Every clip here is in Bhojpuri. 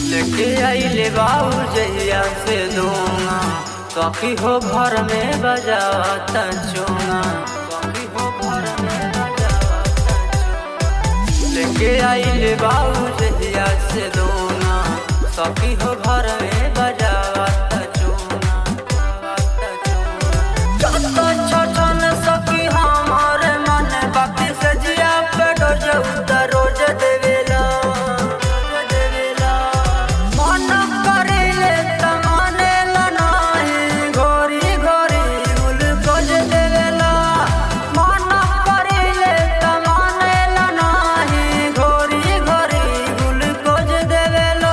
लेके आइले बाबू जहिया से दूंगा सखी हो घर में बजाता चूंगा सखी हो घर में बजाता चूंगा लेके आइले बाबू जहिया से दूंगा सखी हो घर में बजाता चूंगा बजाता चूंगा जत छछन सखी हमारे मन बाकी से जिया पे डोज उतर रोज देवेला रोज देवेला मन करेले त मानेला नाही घोरी घोरी उल गोज देवेला मन करेले त मानेला नाही घोरी घोरी उल गोज देवेला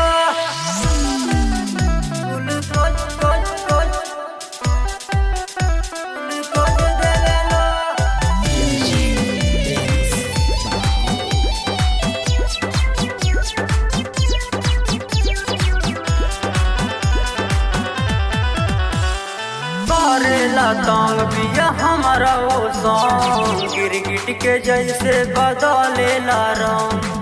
उल गोज गोज गोज उल गोज देवेला करेला तंग बिया हमारा ओ सॉन्ग गिरगिट के जैसे बदलेला रंग